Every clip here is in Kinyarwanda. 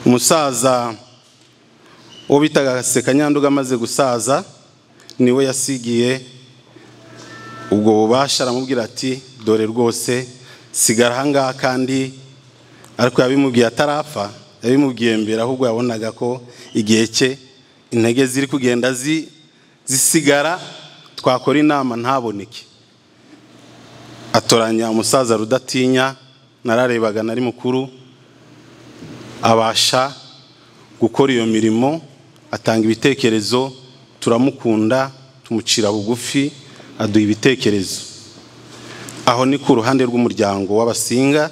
umusaza uwo bitaga sekanyanduga amaze gusaza niwe yasigiye ubwo bubasha aramubwira ati dore rwose sigara ahangaha kandi ariko yabimubwiye atarapfa yabimubwiye mbere ahubwo yabonaga ko igihe cye intege ziri kugenda zisigara twakora inama ntaboneke atoranya umusaza rudatinya nararebaga nari mukuru abasha gukora iyo mirimo atanga ibitekerezo turamukunda tumucira bugufi aduha ibitekerezo aho ni ku ruhande rw'umuryango w'abasinga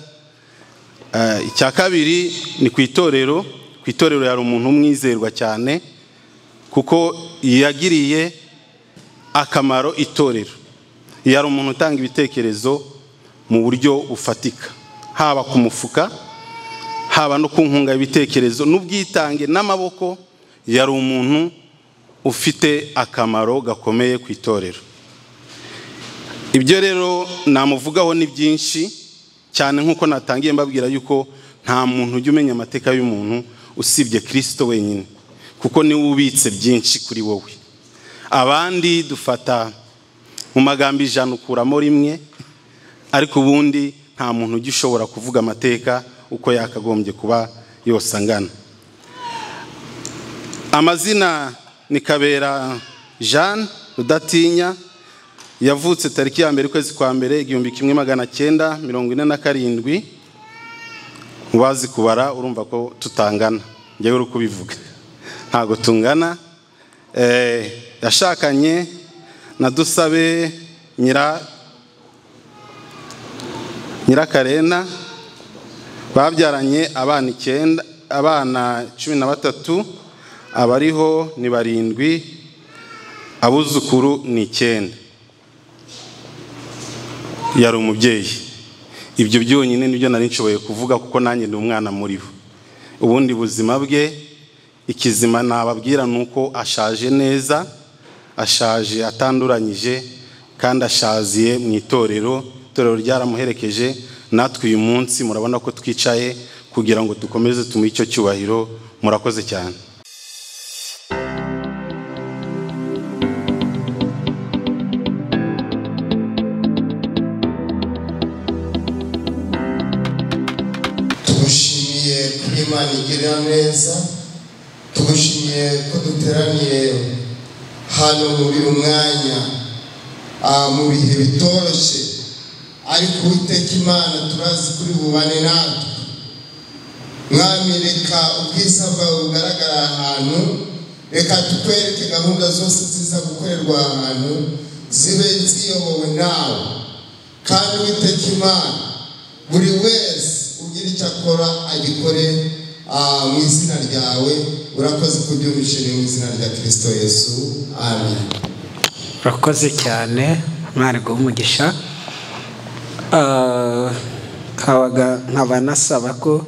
icya kabiri ni ku itorero ku itorero hari umuntu umwizerwa cyane kuko yagiriye akamaro itorero yari umuntu utanga ibitekerezo mu buryo bufatika haba ku mufuka haba no ku nkunga y'ibitekerezo n'ubwitange n'amaboko yari umuntu ufite akamaro gakomeye ku itorero ibyo rero namuvugaho ni byinshi cyane nk'uko natangiye mbabwira yuko nta muntu ujya umenya amateka y'umuntu usibye kirisito wenyine kuko niwe ubitse byinshi kuri wowe abandi dufata mu magambo ijana ukuramo rimwe ariko ubundi nta muntu ujya ushobora kuvuga amateka uko yakagombye kuba yose angana amazina ni kabera jean rudatinya yavutse tariki ya mbere ukwezi kwa mbere igihumbi kimwe magana cyenda mirongo ine na karindwi mubazi kubara urumva ko tutangana njyewe uri kubivuga ntabwo tungana yashakanye na dusabe nyirakarena babyaranye abana icyenda abana cumi na batatu abariho ni barindwi abuzukuru ni icyenda yari umubyeyi ibyo byonyine nibyo nari nshoboye kuvuga kuko nanjye ni umwana muri bo ubundi buzima bwe ikizima nababwira ni uko ashaje neza ashaje atanduranyije kandi ashaziye mu itorero itorero ryaramuherekeje natwe uyu munsi murabona ko twicaye kugira ngo dukomeze tumuhe icyo cyubahiro murakoze cyane tugushimiye ko imana igira neza tugushimiye ko duteraniye hano muri umwanya mu bihe bitoroshye ariko uwiteka imana turazi kuri bubane natwe mwami reka ubwiza bwawe bugaragara ahantu reka tukwereke gahunda zose ziza gukorerwa ahantu zibe ziyobowe nawe kandi uwiteka imana buri wese ugira icyo akora agikore mu izina ryawe urakoze kubyumvishe mu izina rya kirisito yesu amen urakoze cyane umwana guha umugisha nkaba nasaba ko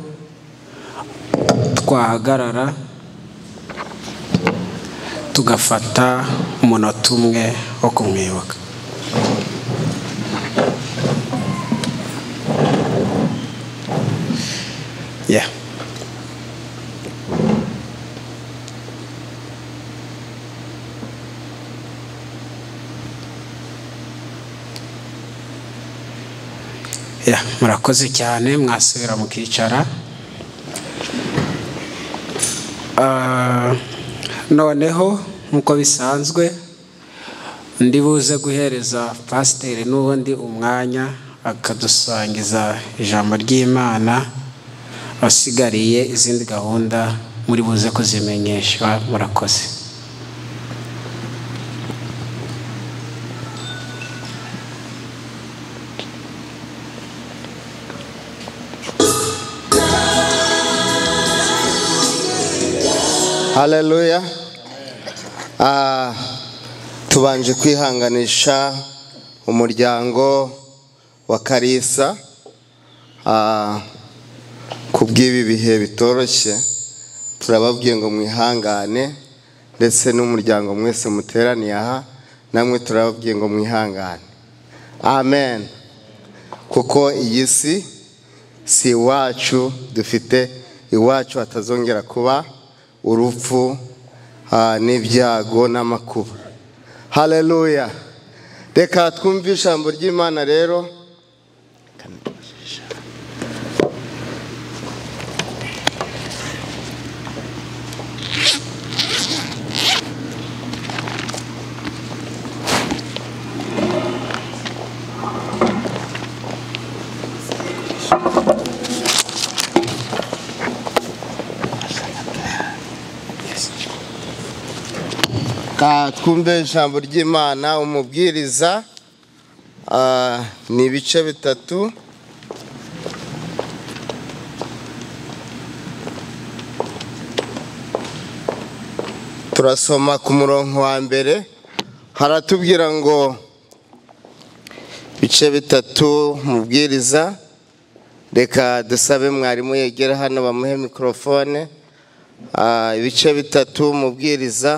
twahagarara tugafata umunota umwe wo kumwibuka Yeah. Yeah, murakoze cyane mwasubira mukicara Ah, noneho nk'uko bisanzwe ndi buze guhereza pasiteri n'ubundi umwanya akadusangiza ijambo ry'imana abasigariye izindi gahunda muri buze kuzimenyeshwa murakoze haleluya Ah, tubanje kwihanganisha umuryango wa karisa Ah, ku bw'ibi bihe bitoroshye turababwiye ngo mwihangane ndetse n'umuryango mwese muteraniye aha namwe turababwiye ngo mwihangane amen kuko iyi si si iwacu dufite iwacu hatazongera kuba urupfu ah, n'ibyago n'amakuba haleluya reka twumve ijambo ry'imana rero Ah, twumve ijambo ry'imana umubwiriza ah, ni ibice bitatu turasoma ku murongo wa mbere haratubwira ngo ibice bitatu umubwiriza reka dusabe mwarimu yegera hano bamuhe mikorofone Ah, ibice bitatu umubwiriza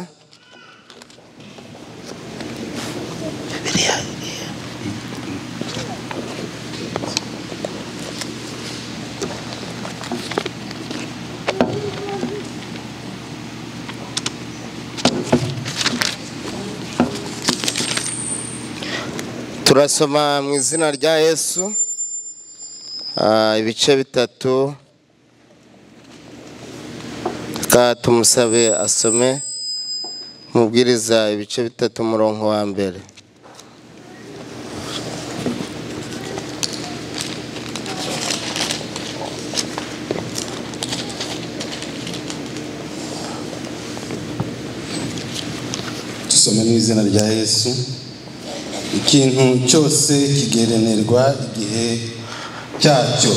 turasoma mu izina rya yesu Ah, ibice bitatu reka tumusabe asome umubwiriza ibice bitatu umurongo wa mbere dusome mu izina rya yesu ikintu cyose kigerenerwa igihe cyacyo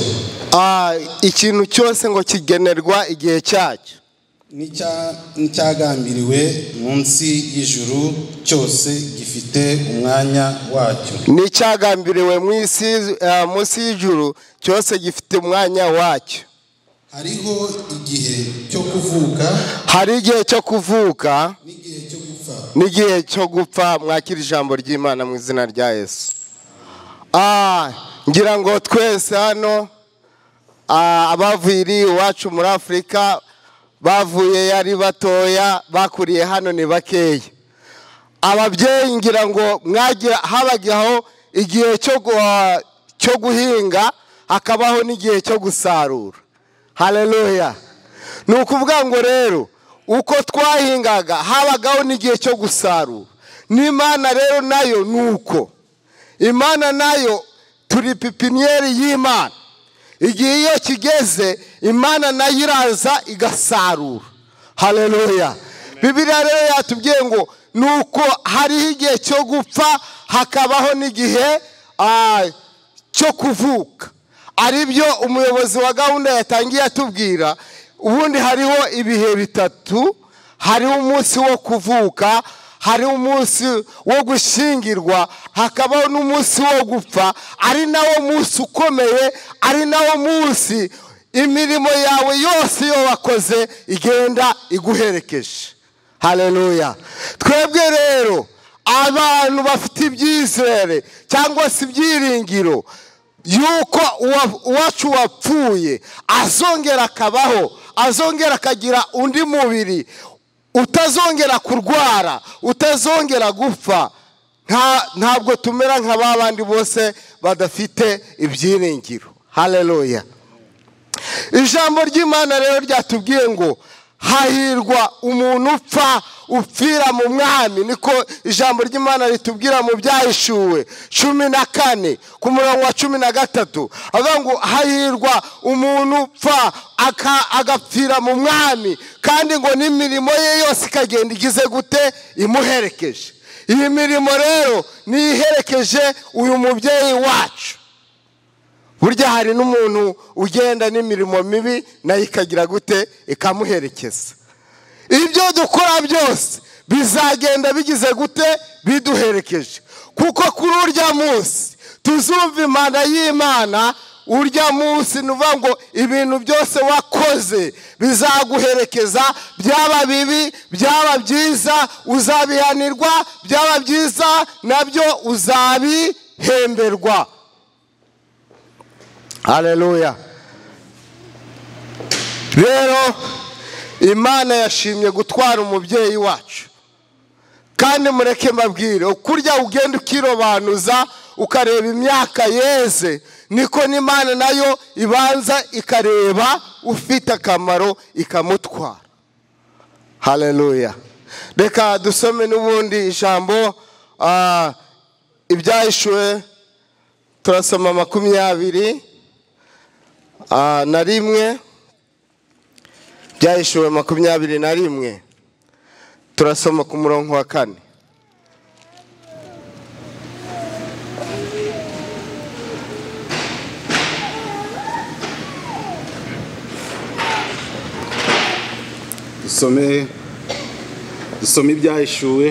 Ah, ikintu cyose ngo kigenerwa igihe cyacyo n'icya- n'icyagambiriwe munsi y'ijuru cyose gifite umwanya wacyo n'icyagambiriwe mu isi eh, munsi y'ijuru cyose gifite umwanya wacyo hariho igihe cyo kuvuka hari igihe cyo kuvuka n'igihe cyo gupfa n'igihe cyo gupfa mwakira ijambo ry'imana mu izina rya yesu Ah, ngira ngo twese hano ah, abavuye iri iwacu muri afurika bavuye ari batoya bakuriye hano ni bakeya ababyeyi ngira ngo mwagira habajyaho igihe cyo gu- cyo guhinga hakabaho n'igihe cyo gusarura haleluya ni ukuvuga ngo rero uko twahingaga habagaho n'igihe cyo gusarura n'imana rero nayo ni uko imana nayo turi pipiniyeri y'imana igihe iyo kigeze imana nayo iraza igasarura haleluya bibiliya rero yatubwiye ngo ni uko hariho igihe cyo gupfa hakabaho n'igihe ah, cyo kuvuka aribyo umuyobozi wa gahunda yatangiye atubwira ubundi hariho ibihe bitatu hariho umunsi wo kuvuka hariho umunsi wo gushyingirwa hakabaho n'umunsi wo gupfa ari nawo munsi ukomeye ari nawo munsi imirimo yawe yose iyo wakoze igenda iguherekeje haleluya twebwe rero abantu bafite ibyizere cyangwa se ibyiringiro yuko uwa- uwacu wapfuye azongera akabaho azongera akagira undi mubiri utazongera kurwara utazongera gupfa nta- ntabwo tumera nka ba bandi bose badafite ibyiringiro haleluya ijambo ry'imana rero ryatubwiye ngo hahirwa umuntu upfa upfira mu mwami niko ijambo ry'imana ritubwira mu byahishuwe cumi na kane ku murongo wa cumi na gatatu avuga ngo hahirwa umuntu upfa aka- agapfira mu mwami kandi ngo n'imirimo ye yose ikagenda igize gute imuherekeje iyi mirimo rero niyo iherekeje uyu mubyeyi wacu burya hari n'umuntu ugenda n'imirimo mibi nayo ikagira gute ikamuherekeza ibyo dukora byose bizagenda bigize gute biduherekeje kuko kuri urya munsi tuzumva imana y'imana urya munsi ni ukuvuga ngo ibintu byose wakoze bizaguherekeza byaba bibi byaba byiza uzabihanirwa byaba byiza nabyo uzabihemberwa haleluya rero imana yashimye gutwara umubyeyi wacu kandi mureke mbabwire ukurya ugenda ukirobanuza ukareba imyaka yeze niko n'imana nayo ibanza ikareba ufite akamaro ikamutwara haleluya reka dusome n'ubundi ijambo ah, ibyahishuwe turasoma makumyabiri ah, na rimwe byahishuwe makumyabiri na rimwe turasoma ku murongo wa kane dusome dusome ibyahishuwe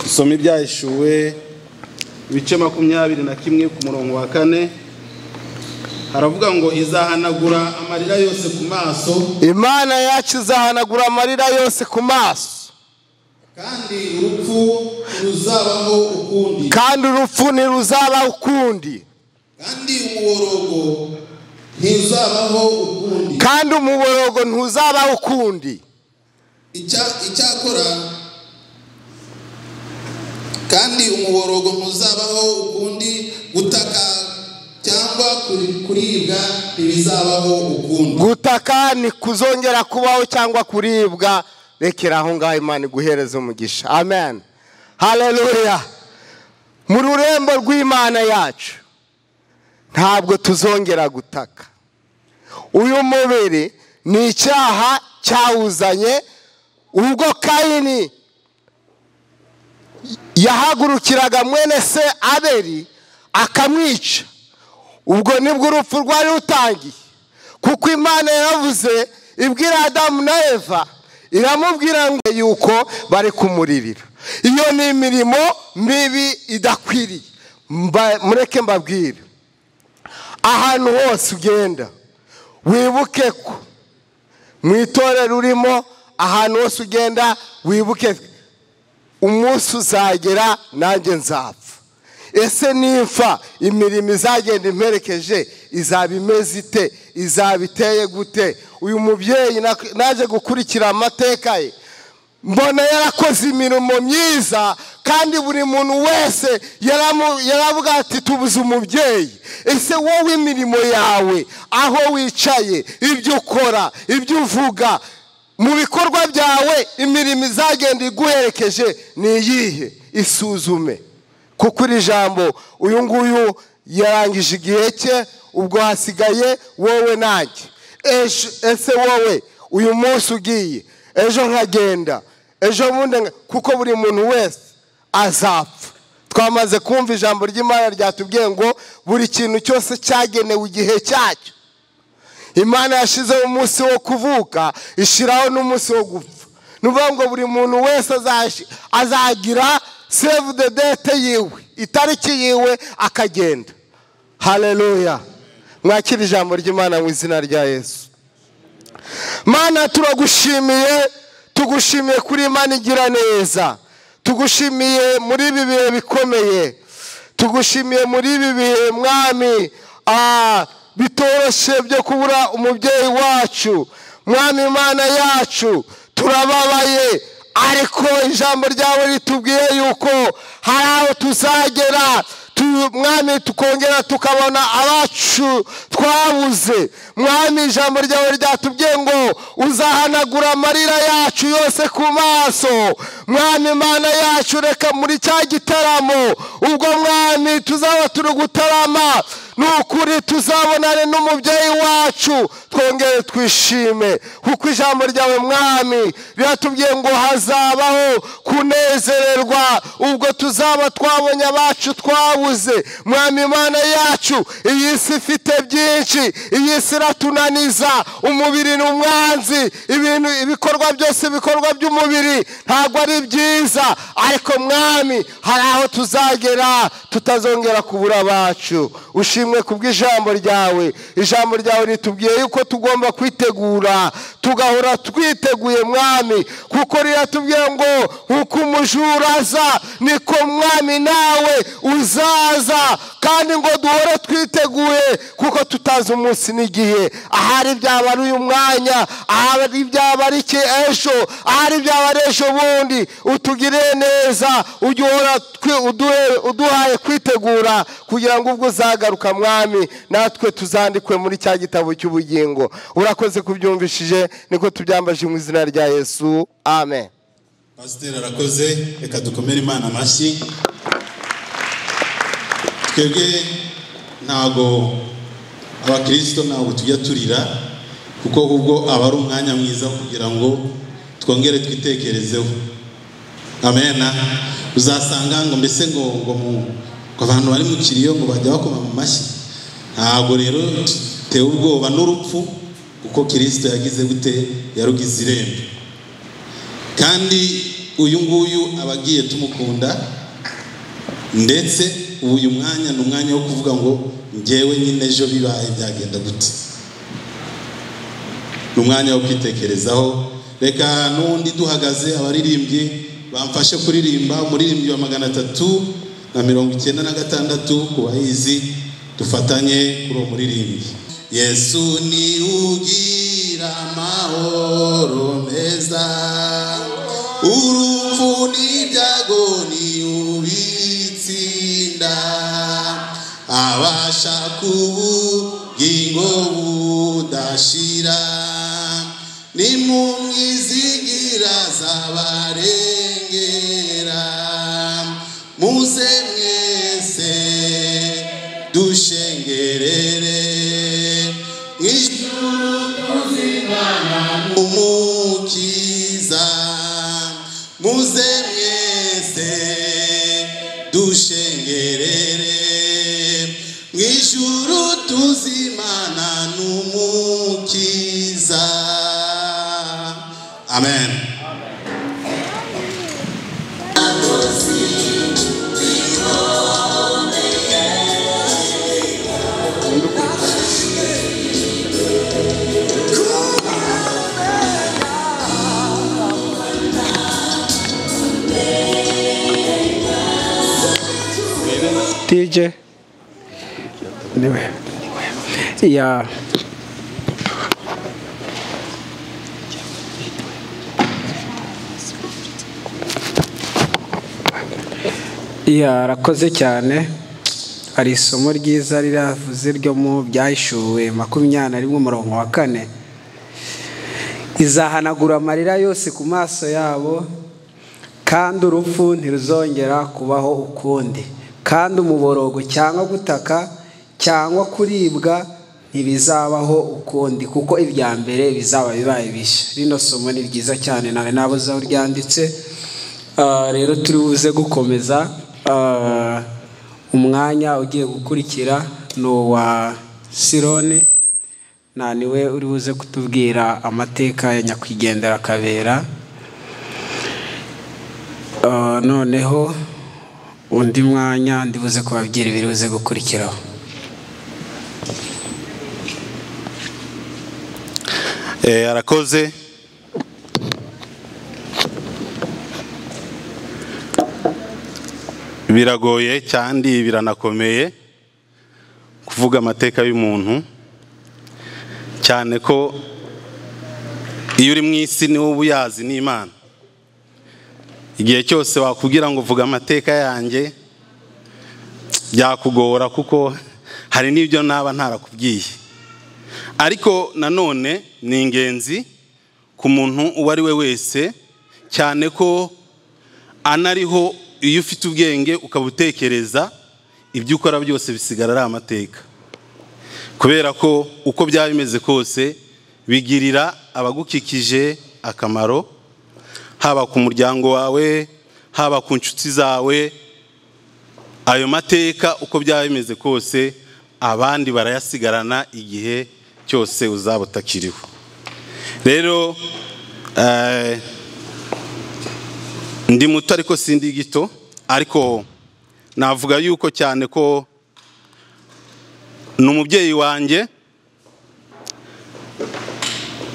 dusome ibyahishuwe ibice makumyabiri na kimwe ku murongo wa kane haravuga ngo izahanagura amarira yose ku maso imana yacu izahanagura amarira yose ku maso kandi urupfu ruzabaho ukundi kandi urupfu ntiruzaba ukundi kandi umuborogo ntizabaho ukundi kandi umuborogo ntuzaba ukundi Icya- icyakora kandi umuborogo ntuzabaho ukundi gutaka cyangwa kuri- kuribwa ntibizabaho ukundi gutaka kuzongera kubaho cyangwa kuribwa rekera aho ngaho imana iguhereza umugisha amen haleluya mu rurembo rw'imana yacu ntabwo tuzongera gutaka uyu mubiri ni icyaha cyawuzanye ubwo kayini yahagurukiraga mwene se aberi akamwica ubwo nibwo urupfu rwari rutangiye kuko imana yaravuze ibwira adamu na eva iramubwira ngo yuko bari kumuririra iyo ni imirimo mibi idakwiriye Mba- mureke mbabwire ahantu hose ugenda wibuke ko mu itorero urimo ahantu hose ugenda wibuke umunsi uzagera nanjye nzapfa ese nimfa imirimo izagenda imperekeje izaba imeze ite izaba iteye gute uyu mubyeyi nak- naje gukurikira amateka ye mbona yarakoze imirimo myiza kandi buri muntu wese yaramu- yaravuga ati tubuze umubyeyi ese wowe imirimo yawe aho wicaye ibyo ukora ibyo uvuga mu bikorwa byawe imirimo izagenda iguherekeje ni iyihe isuzume kuko iri jambo uyu nguyu yarangije igihe cye ubwo hasigaye wowe nanjye Ejo- ese wowe uyu munsi ugiye ejo nkagenda ejo bundi nka- kuko buri muntu wese azapfa twamaze kumva ijambo ry'imana ryatubwiye ngo buri kintu cyose cyagenewe igihe cyacyo imana yashyizeho umunsi wo kuvuka ishyiraho n'umunsi wo gupfa ni ukuvuga ngo buri muntu wese azashi- azagira save the date yiwe itariki yiwe akagenda haleluya mwakira ijambo ry'imana mu izina rya yesu mana turagushimiye tugushimiye kuri imana igira neza tugushimiye muri ibi bihe bikomeye tugushimiye muri ibi bihe mwami ah, bitoroshye byo kubura umubyeyi wacu mwami imana yacu turababaye ariko ijambo ryawe ritubwiye yuko hari aho tuzagera tu- mwami tukongera tukabona abacu twabuze mwami ijambo ryawe ryatubwiye ngo uzahanagura amarira yacu yose ku maso mwami imana yacu reka muri cya gitaramo ubwo mwami tuzaba turi gutarama ni ukuri tuzabonane n'umubyeyi wacu twongere twishime kuko ijambo ryawe mwami riratubwiye ngo hazabaho kunezererwa ubwo tuzaba twabonye abacu twabuze mwami imana yacu iyi si ifite byinshi iyi si iratunaniza umubiri ni umwanzi ibintu ibikorwa byose ibikorwa by'umubiri ntabwo ari byiza ariko mwami hari aho tuzagera tutazongera kubura abacu ushima ishimwe ku bw'ijambo ryawe ijambo ryawe ritubwiye yuko tugomba kwitegura tugahora twiteguye mwami kuko riratubwiye ngo uko umujura aza niko mwami nawe uzaza kandi ngo duhore twiteguye kuko tutazi umunsi n'igihe ahari byaba ari uyu mwanya ahari byaba ari iki ejo ahari byaba ari ejo bundi utugirire neza ujye uhora twi- uduhe- uduhaye kwitegura kugira ngo ubwo uzagaruka mwami natwe tuzandikwe muri cya gitabo cy'ubugingo urakoze kubyumvishije niko tubyambaje mu izina rya yesu amen pasiteri arakoze reka dukomere imana amashyi twebwe ntabwo abakirisito ntabwo tujya turira kuko ubwo aba ari umwanya mwiza kugira ngo twongere twitekerezeho amena uzasanga ngo mbese ngo ngo mu ngo abantu bari mu kiriyo ngo bajya bakoma mu mashyi ntabwo rero tutewe ubwoba n'urupfu kuko kirisito yagize gute yarugize irembo kandi uyu nguyu aba agiye tumukunda ndetse ubu uyu mwanya ni umwanya wo kuvuga ngo ngewe nyine ejo bibaye byagenda gute ni umwanya wo kwitekerezaho reka n'undi duhagaze abaririmbyi bamfashe kuririmba umuririmbyi wa magana atatu na mirongo icyenda na gatandatu ku bayizi dufatanye kuri uwo muririmbyi yesu ni ugira amahoro meza urupfu n'ibyago ni ubitsinda abasha kubugingo budashira ni mu mwizigira z'abarengera muze mwese dushengerere mw'ijuru umukiza muze mwese dushengerere mw'ijuru tuzimana n'umukiza amen tije niwe ya yarakoze cyane hari isomo ryiza riravuze ryo mu byahishuwe makumyabiri na rimwe umurongo wa kane izahanagura amarira yose ku maso yabo kandi urupfu ntiruzongera kubaho ukundi kandi umuborogo cyangwa gutaka cyangwa kuribwa ntibizabaho ukundi kuko ibya mbere bizaba bibaye bishya rino somo ni ryiza cyane nawe nabuze aho ryanditse Ah, rero turi buze gukomeza Ah, umwanya ugiye gukurikira ni uwa sirone nta niwe uri buze kutubwira amateka ya nyakwigendera kabera Ah, noneho undi mwanya ndibuze kubabwira ibiri buze gukurikiraho Eh, arakoze biragoye kandi biranakomeye kuvuga amateka y'umuntu cyane ko iyo uri mu isi ni wowe uyazi n'imana igihe cyose wakubwira ngo vuga amateka yanjye byakugora kuko hari n'ibyo naba ntarakubwiye ariko nanone ni ingenzi ku muntu uwo ari we wese cyane ko anariho iyo ufite ubwenge ukaba utekereza ibyo ukora byose bisigara ari amateka kubera ko uko byaba bimeze kose bigirira abagukikije akamaro haba ku muryango wawe haba ku nshuti zawe ayo mateka uko byaba bimeze kose abandi barayasigarana igihe cyose uzaba utakiriho rero eh, ndi muto ariko sindi gito ariko navuga yuko cyane ko ni umubyeyi wanjye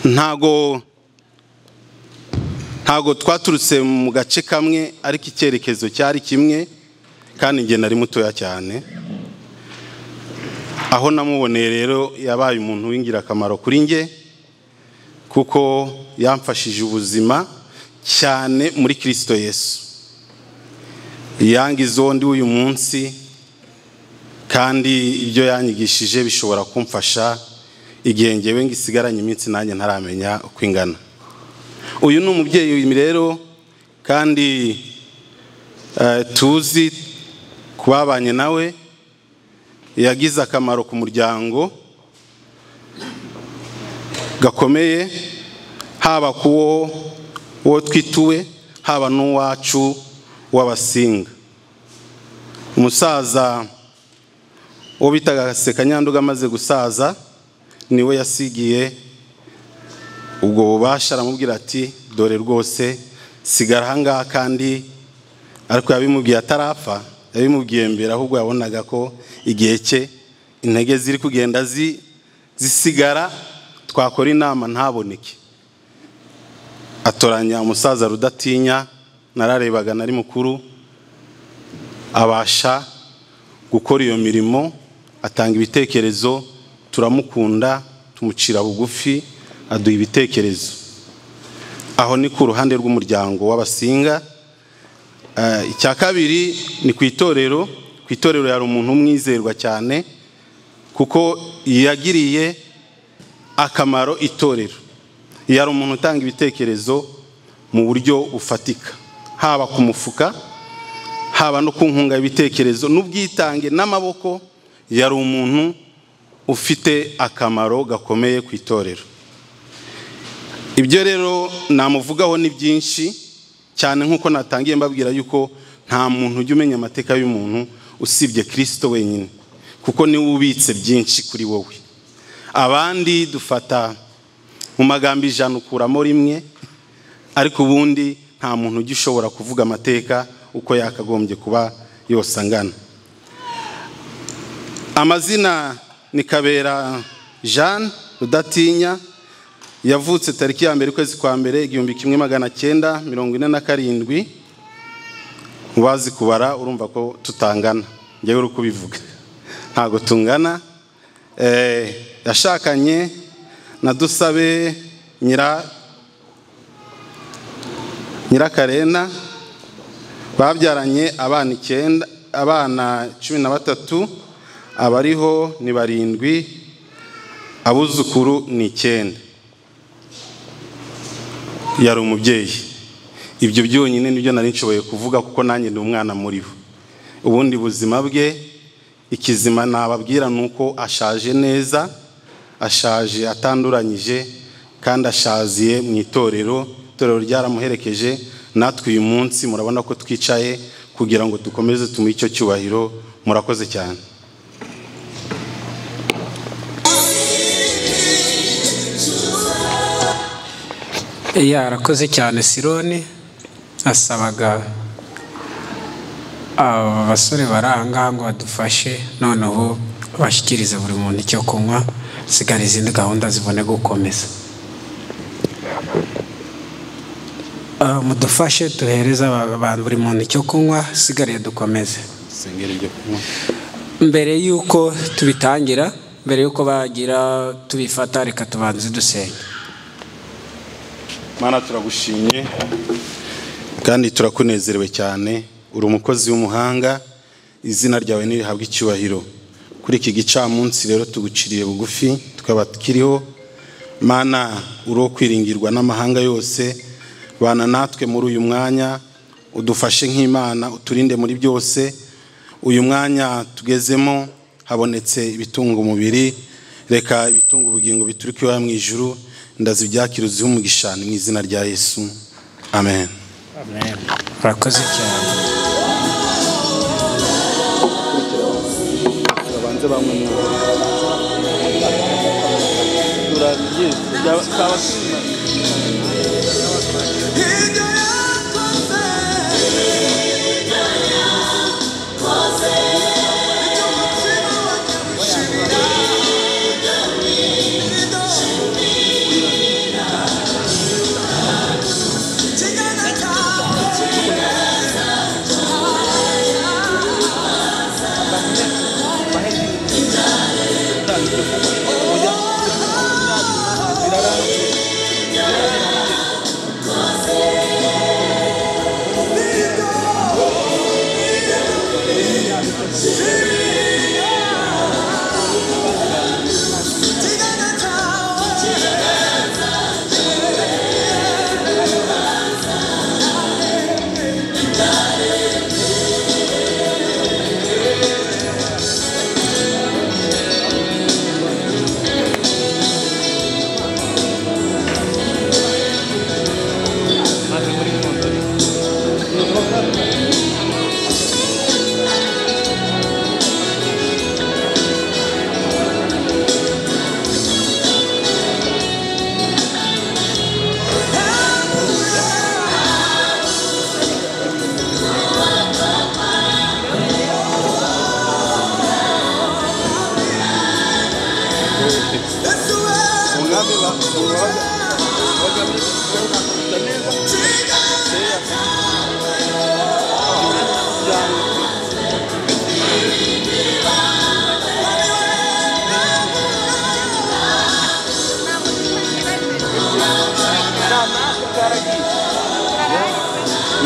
ntago ntago twaturutse mu gace kamwe ariko icyerekezo cyari kimwe kandi njye nari mutoya cyane aho namuboneye rero yabaye umuntu w'ingirakamaro kuri njye kuko yamfashije ubuzima cyane muri kirisito yesu yanga izondi w'uyu munsi kandi ibyo yanyigishije bishobora kumfasha igihe ngewe ngisigaranye iminsi nanjye ntaramenya uko ingana uyu ni umubyeyi rero kandi tuzi ku babanye nawe yagize akamaro ku muryango gakomeye haba ku wo twituwe haba n'uwacu w'abasinga umusaza wo bitaga sekanyanduga amaze gusaza niwe yasigiye ubwo bubasha aramubwira ati dore rwose sigara ahangaha kandi ariko yabimubwiye atarapfa yabimubwiye mbere ahubwo yabonaga ko igihe cye intege ziri kugenda zisigara twakora inama ntaboneke atoranya umusaza rudatinya nararebaga nari mukuru abasha gukora iyo mirimo atanga ibitekerezo turamukunda tumucira bugufi aduha ibitekerezo aho ni ku ruhande rw'umuryango w'abasinga icya kabiri ni ku itorero ku itorero yari umuntu umwizerwa cyane kuko yagiriye akamaro itorero yari umuntu utanga ibitekerezo mu buryo bufatika haba ku mufuka haba no ku nkunga ibitekerezo n'ubwitange n'amaboko yari umuntu ufite akamaro gakomeye ku itorero ibyo rero namuvugaho ni byinshi cyane nk'uko natangiye mbabwira yuko nta muntu ujya umenya amateka y'umuntu usibye kirisito wenyine kuko niwe ubitse byinshi kuri wowe abandi dufata mu magambo ijana ukuramo rimwe ariko ubundi nta muntu ujya ushobora kuvuga amateka uko yakagombye kuba yose angana amazina ni kabera jeanne rudatinya yavutse tariki ya mbere ukwezi kwa mbere igihumbi kimwe magana cyenda mirongo ine na karindwi mubazi kubara urumva ko tutangana njyewe uri kubivuga ntabwo tungana yashakanye na dusabe nyirakarena babyaranye abana icyenda abana cumi na batatu abariho ni barindwi abuzukuru ni icyenda yari umubyeyi ibyo byonyine nibyo nari nshoboye kuvuga kuko nanjye ni umwana muri bo ubundi buzima bwe ikizima nababwira ni uko ashaje neza ashaje atanduranyije kandi ashaziye mu itorero itorero ryaramuherekeje natwe uyu munsi murabona ko twicaye kugira ngo dukomeze tumuhe icyo cyubahiro murakoze cyane yarakoze cyane sironi asabaga abasore bari ahangaha ngo badufashe noneho bashyikirize buri muntu icyo kunywa sigara izindi gahunda zibone gukomeza mudufashe duhereze abantu buri muntu icyo kunywa sigariye dukomeze mbere y'uko tubitangira mbere y'uko bagira tubifata reka tubanze dusenge mana turagushimye kandi turakunezerewe cyane uri umukozi w'umuhanga izina ryawe ntirihabwe icyubahiro kuri iki gicamunsi rero tuguciriye bugufi tukaba tukiriho mana uri wo kwiringirwa n'amahanga yose bana natwe muri uyu mwanya udufashe nk'imana uturinde muri byose uyu mwanya tugezemo habonetse ibitunga umubiri reka ibitunga ubugingo bituruka iwawe mu ijuru ndazi ibyakira uziho umugisha mu izina rya yesu amen murakoze cyane Yeah.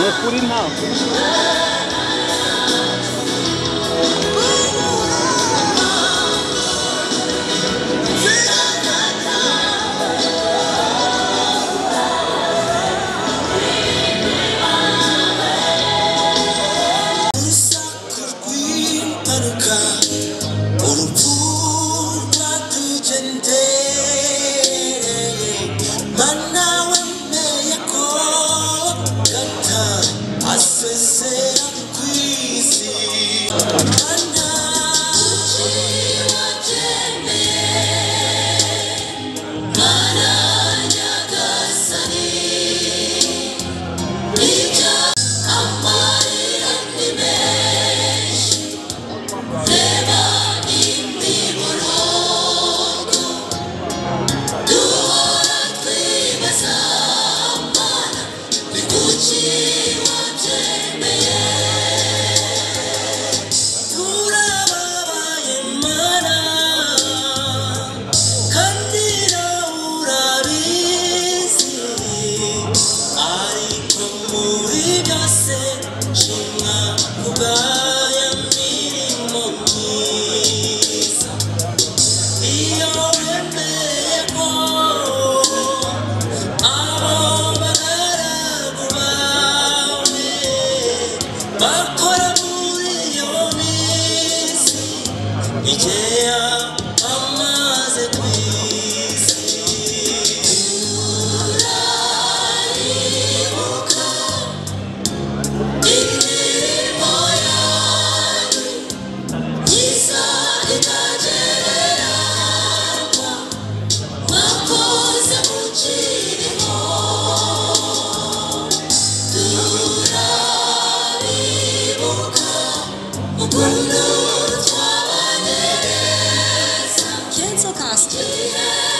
ukuri ntabwo urusaku rw'impanuka urupfu rwatugendereye mana wemeye ko gata asezera ku isi mana urababaye mana kandi nawe urabizi ariko muri byose nshimwa kubwaya mirimo myiza iyo wemeye ko abo bagaragu bawe bakora muri iyo minsi igihe amaze ku isi Cancel costume.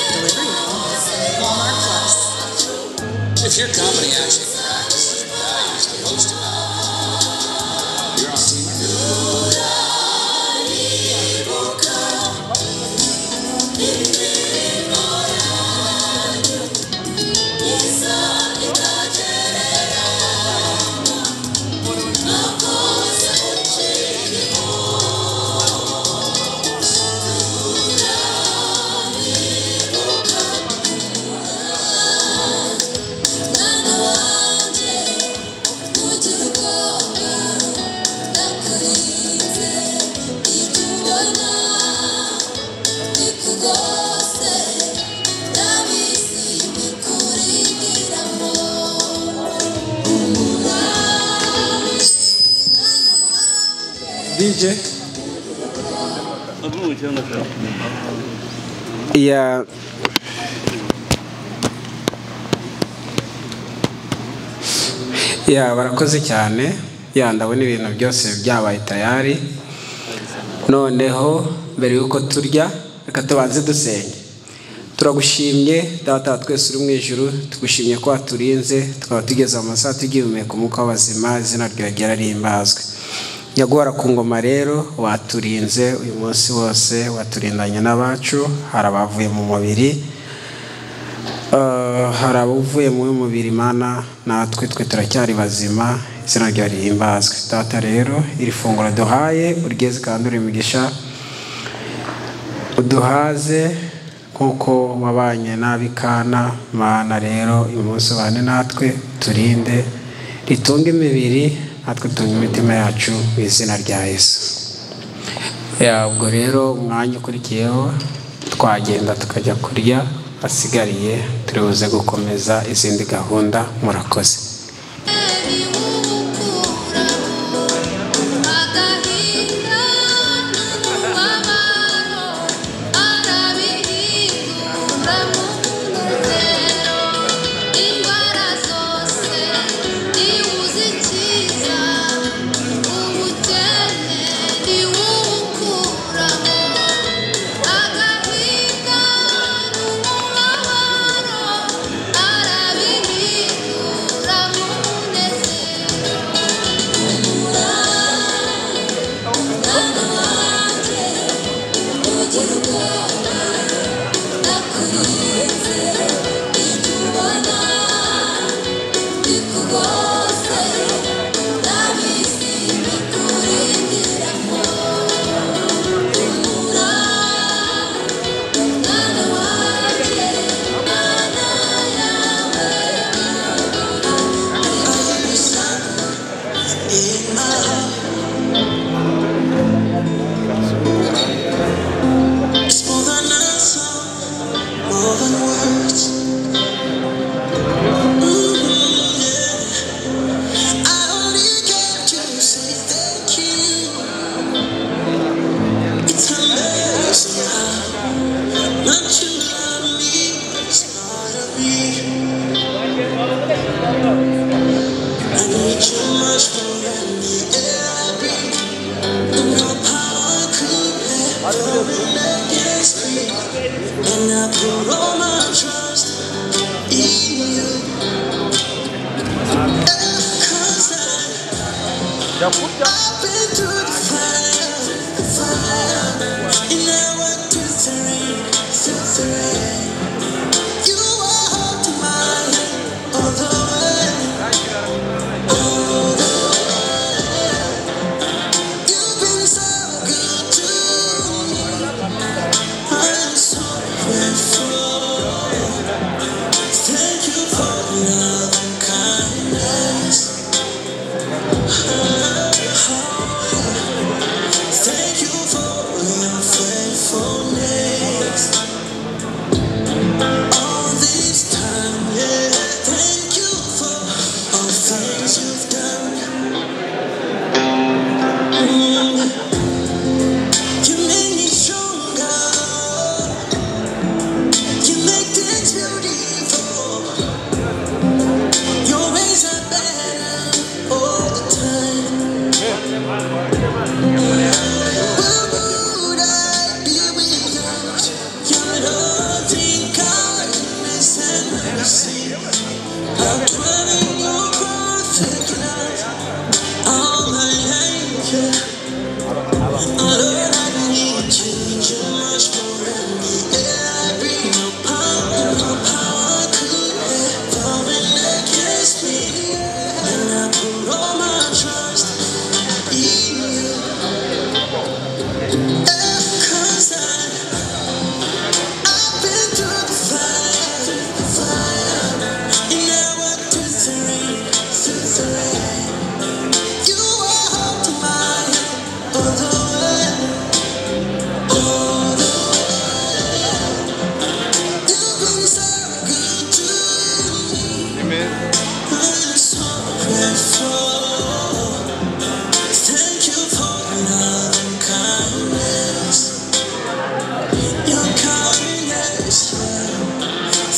Delivery now. Walmart Plus. If your company actually practices the values they host about, you're on team. dije ya ya barakoze cyane ya ndabona ibintu byose byabaye tayari noneho mbere y'uko turya reka tubanze dusenge turagushimye data wa twese uri mu ijuru tugushimye ko waturinze tukaba tugeze mu masaha tugihumeka umwuka w'abazima izina ryawe ryarahimbazwe nyaguhara ku ngoma rero waturinze uyu munsi wose waturindanye n'abacu hari abavuye mu mubiri Eh, hari abavuye mu mubiri mana natwe twe turacyari bazima izina ryawe rihimbazwe data rero iri funguro duhaye urigeze kandi uri imigisha uduhaze kuko wabanye nabi kana mana rero uyu munsi ubane natwe turinde ritunge imibiri natwe tunge imitima yacu mu izina rya yesu Ya, ubwo rero umwanya ukurikiyeho twagenda tukajya kurya asigariye turi buze gukomeza izindi gahunda murakoze Agahinda n'umubabaro arabihinduramo jya kurya Thank you for your love and kindness. Thank you for your faithfulness. All this time, yeah. Thank you for all things you've done. Mm. You make me stronger. You make things beautiful. Your ways are better all the time. All my trust in you. Thank you for your love and kindness. Your kindness,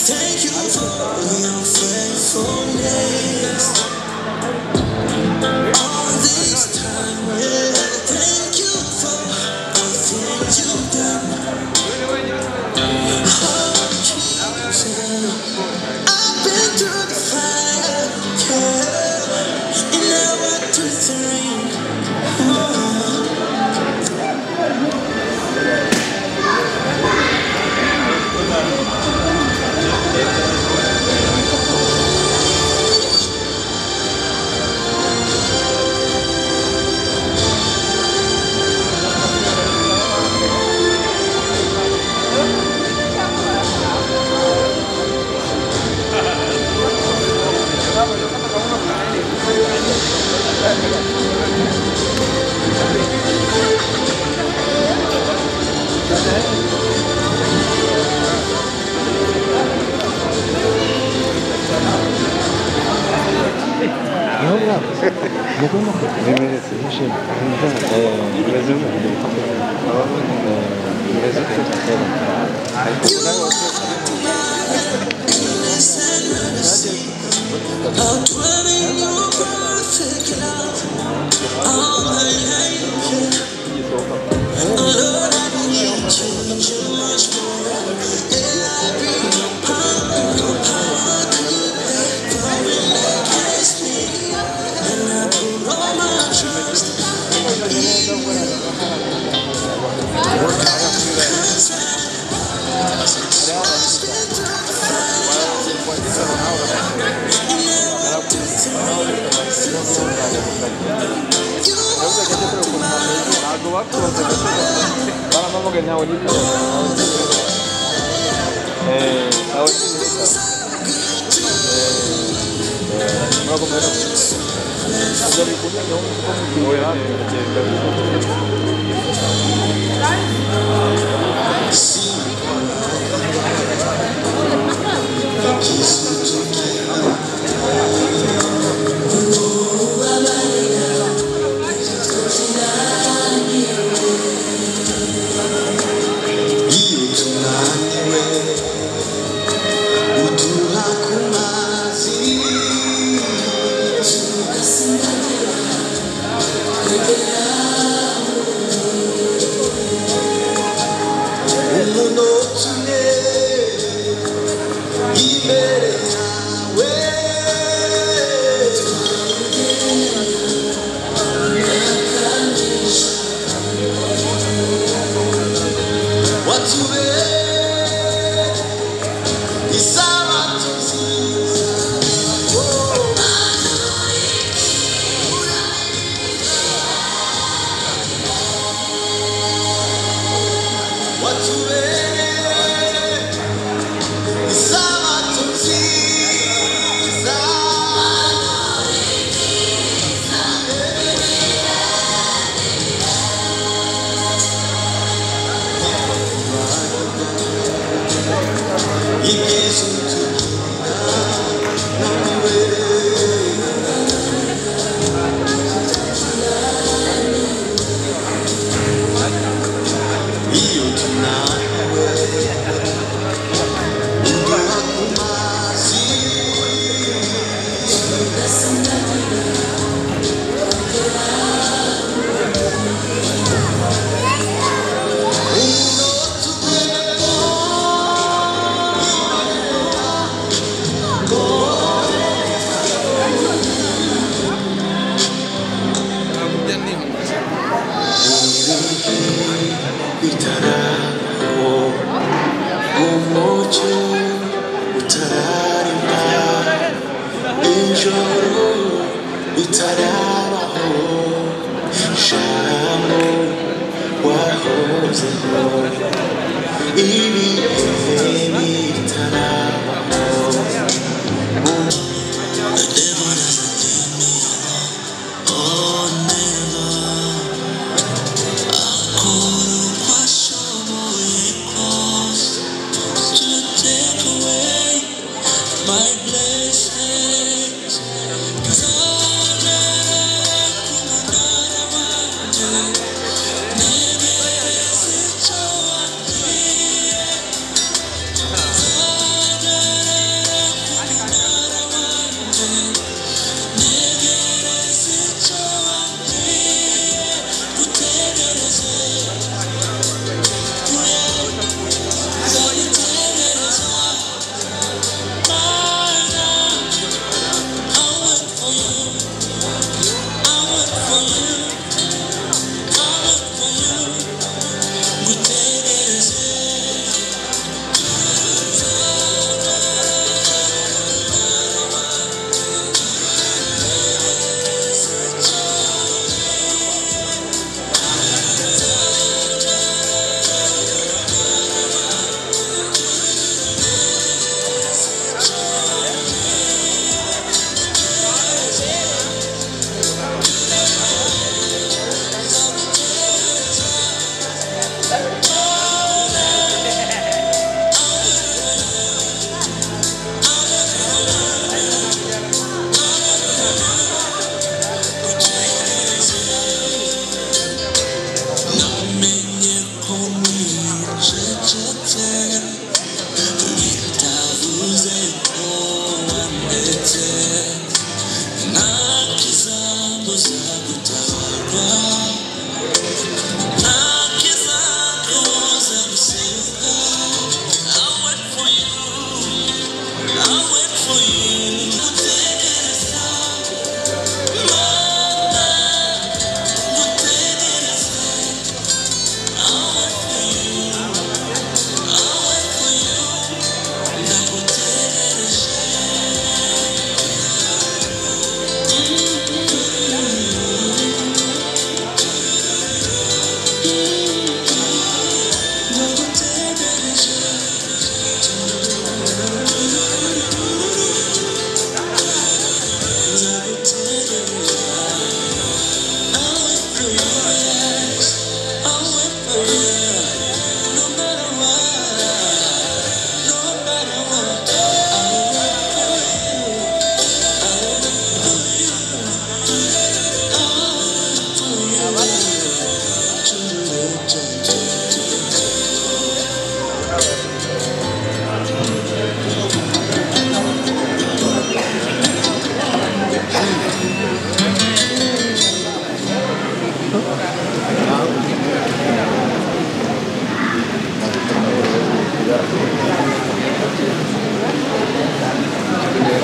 thank you for your faithfulness. All this time, yeah, thank you for all things you've done. Oh, Jesus, I've been through the fire, yeah, and now I twist the ring.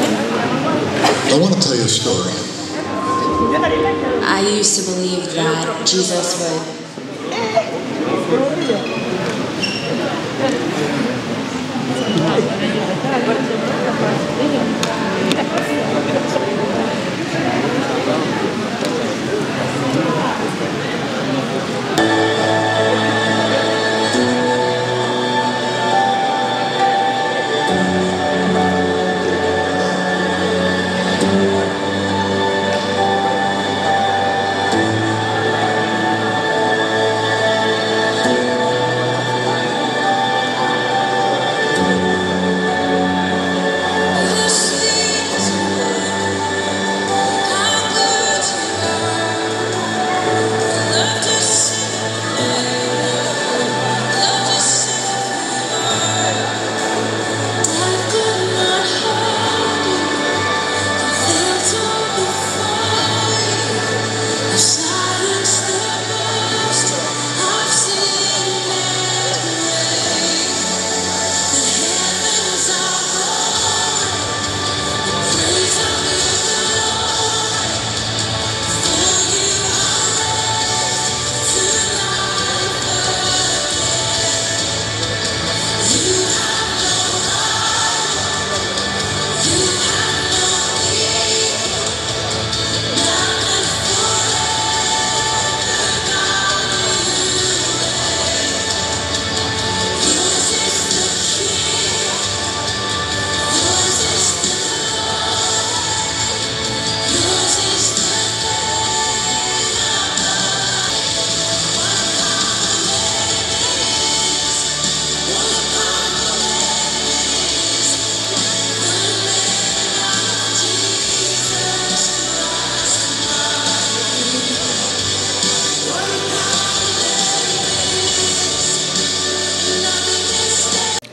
I want to tell you a story. I used to believe that Jesus would.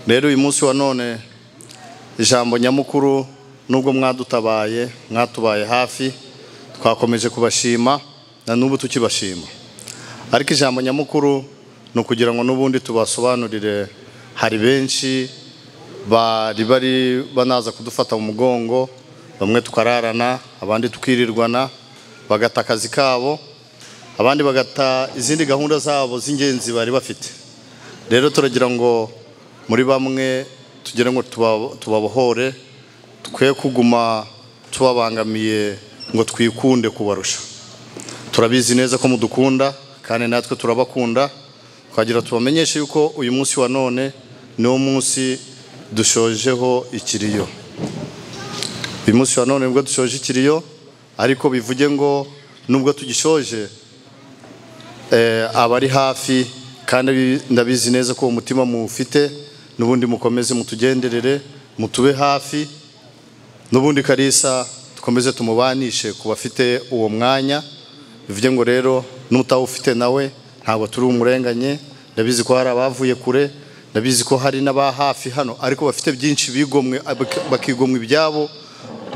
rero uyu munsi wa none ijambo nyamukuru nubwo mwadutabaye mwatubaye hafi twakomeje kubashima na n'ubu tukibashima ariko ijambo nyamukuru ni ukugira ngo n'ubundi tubasobanurire hari benshi bari bari banaza kudufata mu mugongo bamwe tukararana abandi tukirirwana bagata akazi kabo abandi bagata izindi gahunda zabo z'ingenzi bari bafite rero turagira ngo muri bamwe tugire ngo tuba- tubabohore twe kuguma tubabangamiye ngo twikunde kubarusha turabizi neza ko mudukunda kandi natwe turabakunda twagira tubamenyeshe yuko uyu munsi wa none niwo munsi dushojeho ikiriyo uyu munsi wa none nibwo dushoje ikiriyo ariko bivuge ngo nubwo tugishoje eh, abari hafi kandi bi- ndabizi neza ko uwo mutima muwufite n'ubundi mukomeze mutugenderere mutube hafi n'ubundi karisa dukomeze tumubanishe ku bafite uwo mwanya bivuge ngo rero n'utawufite nawe ntabwo turi umurenganye ndabizi ko hari abavuye kure ndabizi ko hari n'aba hafi hano ariko bafite byinshi bigomwe abak- bakigomwa ibyabo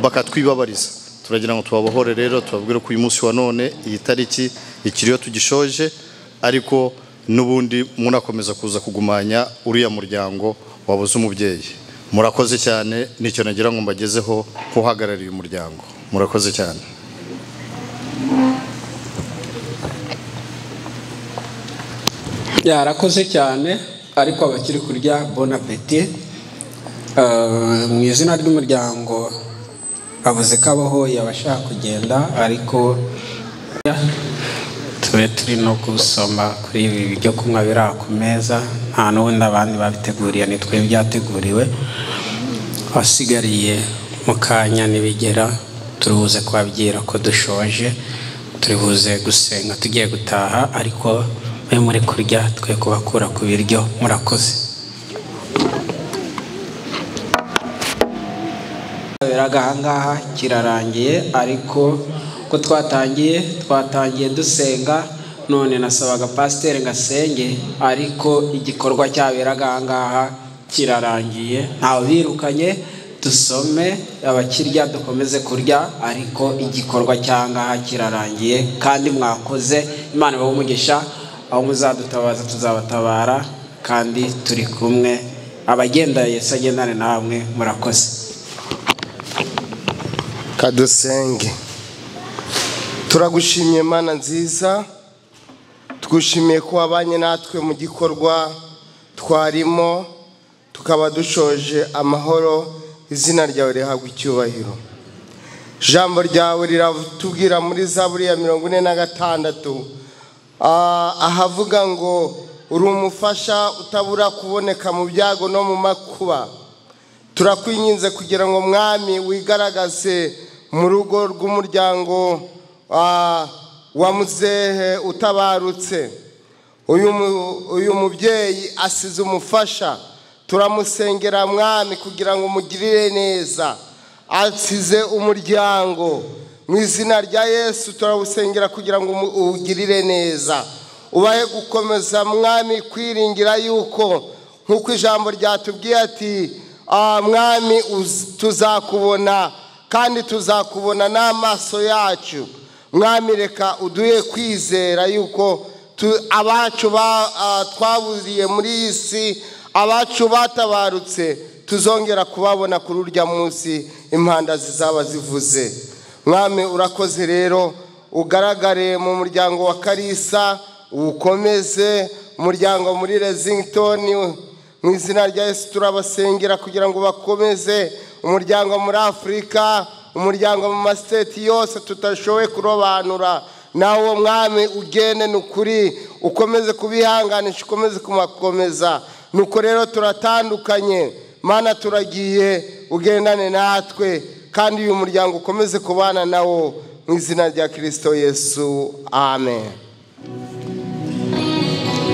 bakatwibabariza turagira ngo tubabohore rero tubabwire ko uyu munsi wa none iyi tariki ikiriyo tugishoje ariko n'ubundi munakomeza kuza kugumanya uriya muryango wabuze umubyeyi murakoze cyane nicyo nagira ngo mbagezeho nk'uhagarariye umuryango murakoze cyane yarakoze cyane ariko abakiri kurya bon appetit Eh, mu izina ry'umuryango bavuze ko abahoye abashaka kugenda ariko tube turi no gusoma kuri ibi byo kunywa biri aha ku meza nta n'ubundi abandi babiteguriye ni twe byateguriwe wasigariye mu kanya nibigera turibuze kubabwira ko dushoje turibuze gusenga tugiye gutaha ariko mwe muri kurya twe kubakura ku biryo murakoze beraga ahangaha kirarangiye ariko ko twatangiye twatangiye dusenga none nasabaga pasiteri ngo asenge ariko igikorwa cyaberaga ahangaha kirarangiye ntawe birukanye dusome abakirya dukomeze kurya ariko igikorwa cy'ahangaha kirarangiye kandi mwakoze imana ibahe umugisha aho muzadutabaza tuzabatabara kandi turi kumwe abagenda yesu agendane namwe murakoze kadusenge turagushimiye mana nziza twishimiye ko wabanye natwe mu gikorwa twarimo tukaba dushoje amahoro izina ryawe rihabwa icyubahiro ijambo ryawe riratubwira muri zaburi ya mirongo ine na gatandatu Ah, ahavuga ngo uri umufasha utabura kuboneka mu byago no mu makuba turakwinginze kugira ngo mwami wigaragaze mu rugo rw'umuryango ah, wa muzehe utabarutse uyu mu- uyu mubyeyi asize umufasha turamusengera mwami kugira ngo umugirire neza asize umuryango mu izina rya yesu turawusengera kugira ngo umu- uwugirire neza ubahe gukomeza mwami kwiringira yuko nk'uko ijambo ryatubwiye ati "Ah, mwami uz- tuzakubona kandi tuzakubona n'amaso yacu mwami reka uduhe kwizera yuko tu- abacu ba- ah, twaburiye muri iyi si abacu batabarutse tuzongera kubabona kuri urya munsi impanda zizaba zivuze mwami urakoze rero ugaragare mu muryango wa karisa uwukomeze umuryango muri Lexington mu izina rya yesu turabasengera kugira ngo bakomeze umuryango muri afurika umuryango mu masiteti yose tutashoboye kurobanura nawe uwo mwami ugene ni ukuri ukomeze kubihanganisha ukomeze kubakomeza nuko rero turatandukanye mana turagiye ugendane natwe kandi uyu muryango ukomeze kubana nawo mu izina rya kirisito yesu amen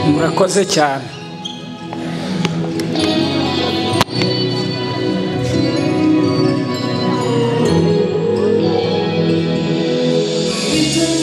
murakoze cyane Thank you.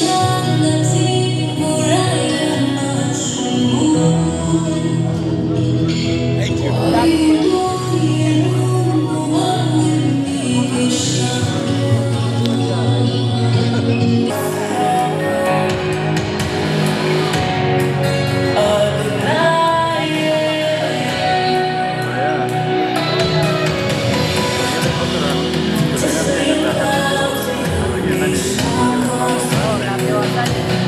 Amen.